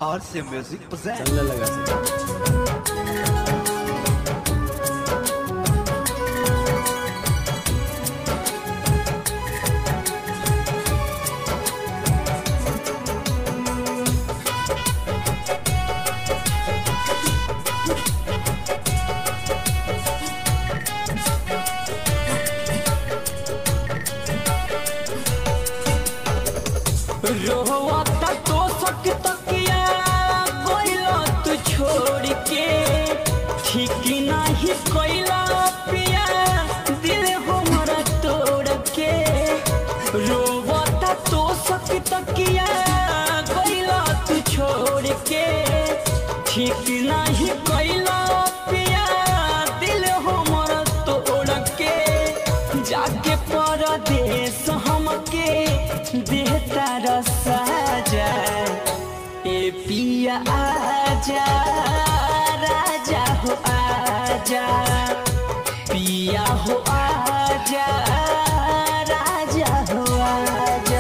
RC Music presents. चलने लगा से रोवता तो सक तकिया कोइला तू छोड़ के ठीक नहीं कोइला पिया दिल हमरा तोड़ के रोवता तो सक तकिया कोइला तू छोड़ के ठीक नहीं कोइला पिया दिल हमरा तोड़ के जाके परदेश हमके देहता रसा जाए ए पिया आजा राजा हो आजा पिया हो आजा राजा हो आजा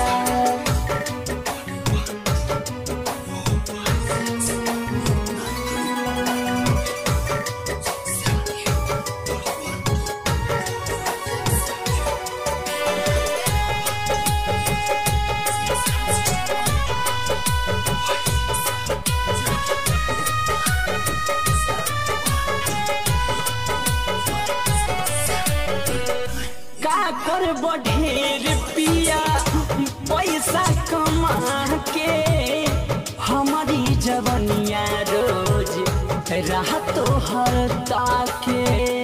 का कर बढ़ेर पिया पैसा कमा के हमारी जवनिया रोज राह तो हर ताके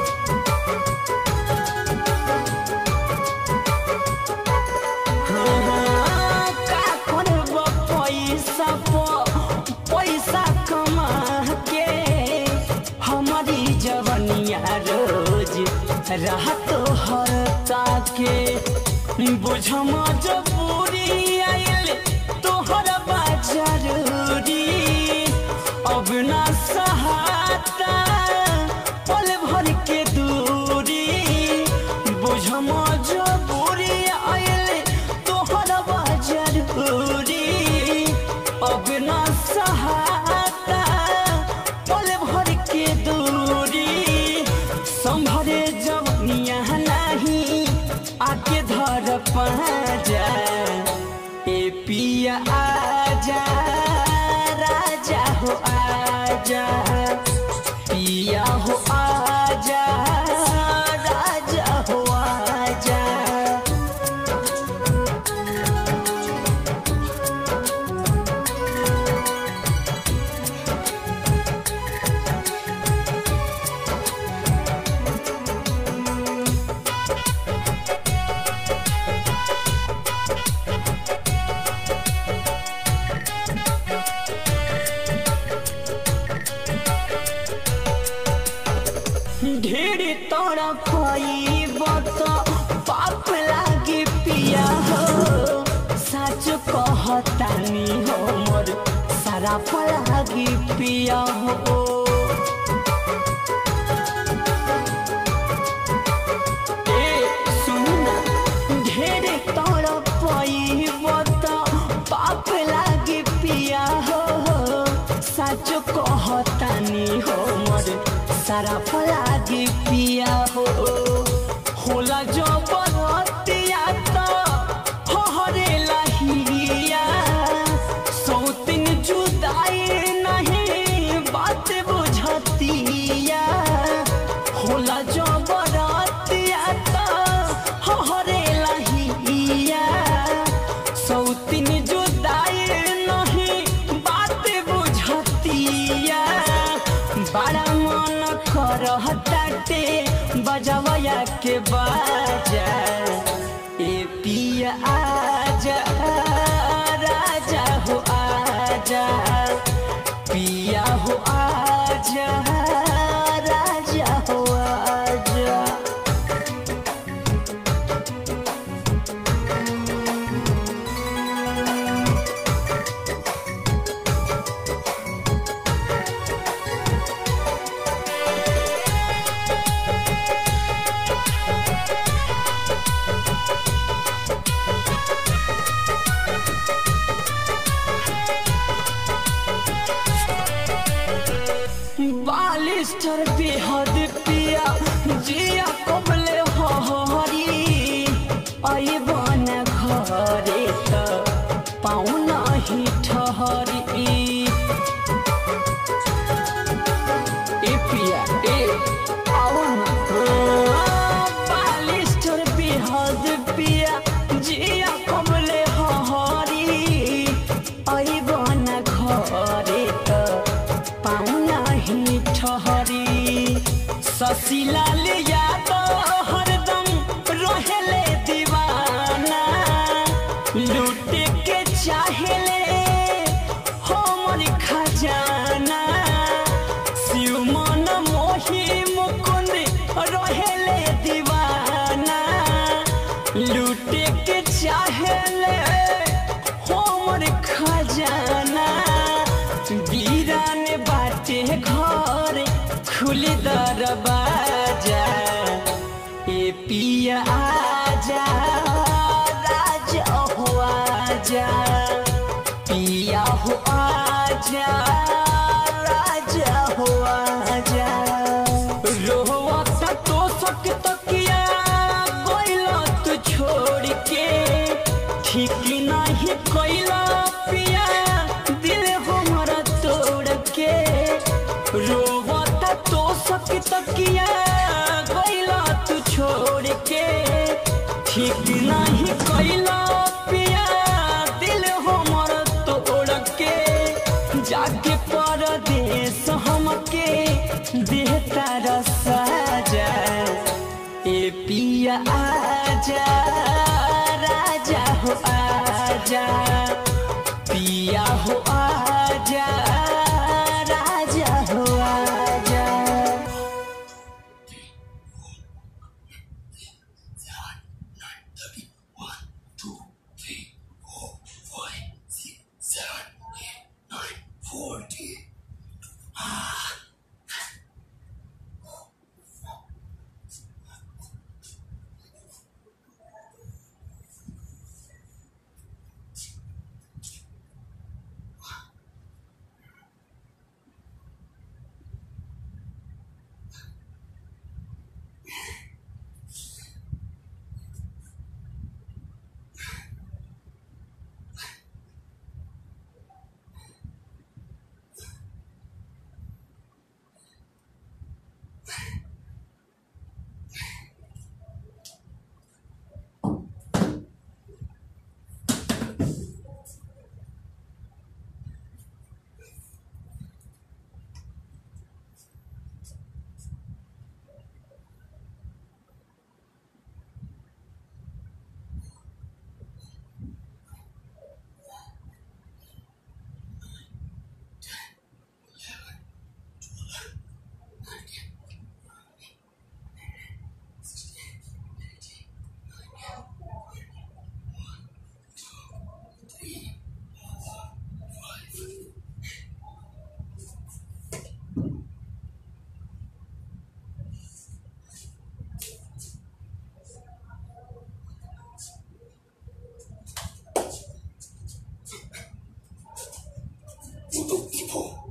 हाँ, का करब पैसा प- पैसा कमा के हमारी जवनिया रोज राह तो हर ताके बुझ मजबूरी आइल तोहर बा जरूरी अब ना सहाता पल भर के दूरी बुझ मजबूरी आइल तोहर बा जरूरी अब ना सहाता पल भर के दूरी संभरे जवनिया नहीं आके धर पाजा ए पिया आजा राजा हो आजा पिया हो आजा राजा हो आजा ढेर तोरा खोई बत पाप लागे पिया हो सच कहतानी हो मोर सारा लागे पिया हो ए सुन ना ढेर तोरा खोई बत पाप लागे पिया हो सच कहतानी हो मोर सारा फलागे पिया हो होला जो बरतिया तो हो हरे लहिया सौतिन जुदाई नहीं बात बुझतिया होला जो बरतिया तो हो हरे लहिया सौतिन जुदाई नहीं बात बुझतिया बड़ा मन करहताटे बजवया के बाजा ए पिया आजा राजा हो आजा पिया हो आजा राजा हो आजा शशिला ले यादव हरदम रहेले दीवाना लूटे के चाहेले हमर खजाना शिव मन मोही मुकुंद रहेले दीवाना लूटे के चाहेले हमर खजाना वीरान बाटे घर खुली दरवाजा ए पिया आजा राजा हो आजा पिया हो आजा राजा हो आजा रोवा तो सक तकिया कोइला तू छोड़ के ठीक नहीं कोइला पिया दिल हमारा तोड़ के रोवा तो सक तकिया कोइला तू छोड़ के ठीक नहीं कोइला पिया दिल हमारा तोड़ के जाके परदेश हमके देता रसाजा ए पिया आजा राजा हो आजा पिया हो आजा राजा हो आजा 무도 이보